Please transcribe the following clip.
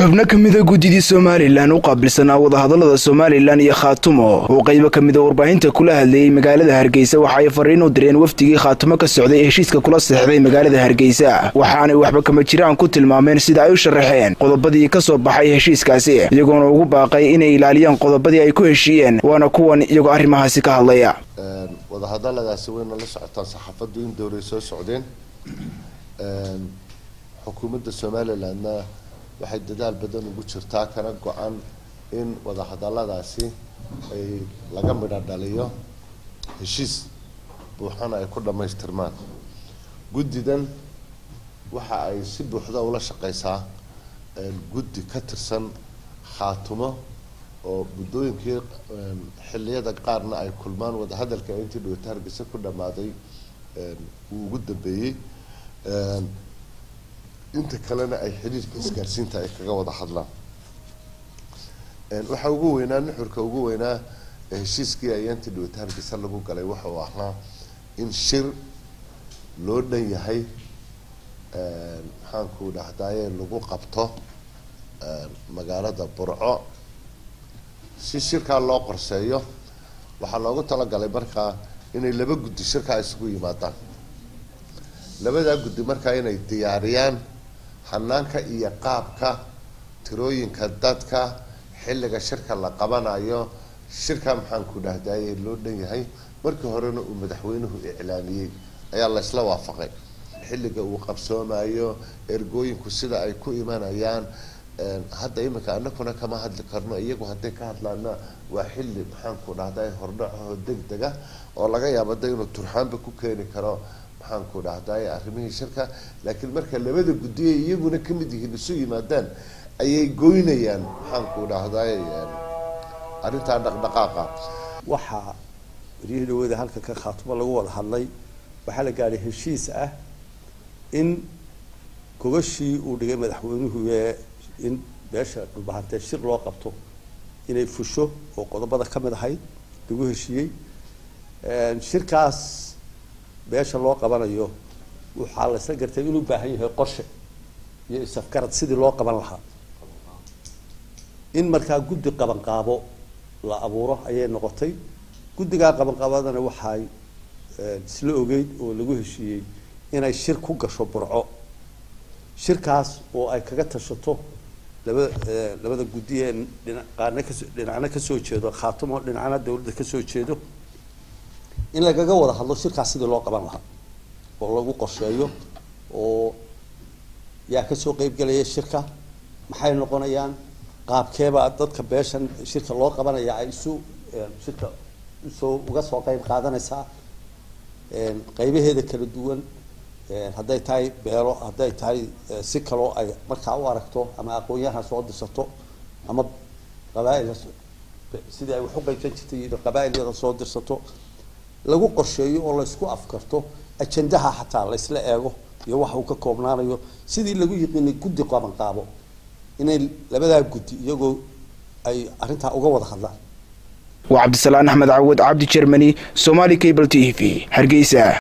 xubno ka mida guddidii somalilan u qaabilsanaa wadahadallada somalilan iyo khaatumo oo qaybo ka mida warbaahinta kula hadleeyey magaalada hargeysa waxa ay fariin u direen wafdigii khaatumo ka socday heshiiska kula seexday magaalada hargeysa waxaanay waxba kama jiraan ku tilmaameen sida ay u sharaxeen qodobadii ka soo baxay heshiiskaasi iyagoona ugu baaqay inay ilaaliyaan qodobadii ay ku heshiiyeen waana kuwan iyagoo arrimahaasi ka hadlaya wadahadaladaasi wayna la socotaan saxaafaddu in dowray soo socdeen xukuumadda somalilandna waxay dadaal badan ugu jirtaa kana go-an in wadahadaladaasi ay laga midho dhaliyo heshiis buuxana ay ku dhammaystirmaan guddidan waxa ay si buuxda ula shaqeysaa guddi ka tirsan khaatumo oo muddooyinkii xilliyada qaarna ay kulmaan wadahadalka intii dhawata hargeysa ku dhammaaday uu ugu dambeeyey inta kalena ay xiriirka isgaarsiinta ay kaga wada hadlaan waxaa ugu weynaa nuxurka ugu weynaa heshiiskii ayaantii dhawata hargeysa lagu galay waxa uu ahaa in shir loo dhan yahay maxaanku dhahdaye lagu qabto magaalada burco si shirkaa loo qorseeyo waxaa loogu talagalay markaa inay laba guddi shirkaa isugu yimaadaan labadaa guddi markaa inay diyaariyaan hanaanka iyo qaabka tirooyinka dadka xilliga shirka la qabanayo shirka maxaanku dhahdaye loo dhan yahay markii horena uu madaxweynuhu iclaamiyey ayaa la isla waafaqay xilliga uu qabsoomayo ergooyinku sida ay ku imanayaan hadda iminka anakuna kama hadli karno iyagu hadday ka hadlaana waa xilli maxaanku dhahday hordhaco degdega oo laga yaabo da inuu turxaanba ku keeni karo maxaanku dhahday arrimihii shirka laakiin marka labada guddiye iyaguna kamid yihiin isu yimaadaan ayay goynayaan maxaanku dhahday arrintaa dhaqdhaqaaqa waxaa waryihii dhawada halka ka khaatumo lagu wada hadlay waxaa la gaadhay heshiis ah in gogashii uu dhigay madaxweynuhu ee in beesha dhulbahantee shir loo qabto inay fusho oo qodobada ka mid ahayd lagu heshiiyey shirkaas beesha loo qabanayo waxaa la isla gartay inuu baahan yahay qorshe iyo isafgarad sidii loo qaban lahaa in markaa guddi qabanqaabo la abuuro ayay noqotay guddigaa qabanqaabadana waxay isla ogeyd oo lagu heshiiyey inay shir ku gasho burco shirkaas oo ay kaga tashato labada labada guddi ee dhinaaqaana kaso dhinacna kasoo jeedo khaatumo dhinacna dawladda kasoo jeedo in lagaga wada hadlo shirkaas sidii loo qaban lahaa oo lagu qorsheeyo oo yaa kasoo qeybgelaya shirka maxay noqonayaan qaabkeebaa dadka beeshan shirka loo qabanaya ay isu shirka usoo uga soo qeyb qaadanaysaa qeybaheeda kala duwan hadday tahay beelo hadday tahay si kaloo ay markaa u aragto ama aqoon-yahan soo dirsato ama qabaail sidii ay wax u qeybsan jirtay qabaa'ilyada soo dirsato lagu qorsheeyo oo laysku afkarto ajandaha xataa laysla eego iyo waxa uu ka koobnaanayo sidii lagu yiqiinay guddi qabanqaabo inay labadaa guddi iyagoo ay arrintaa uga wada hadlaan waa cabdisalaan axmed cawad cabdi jermani somali cable t v hargeysa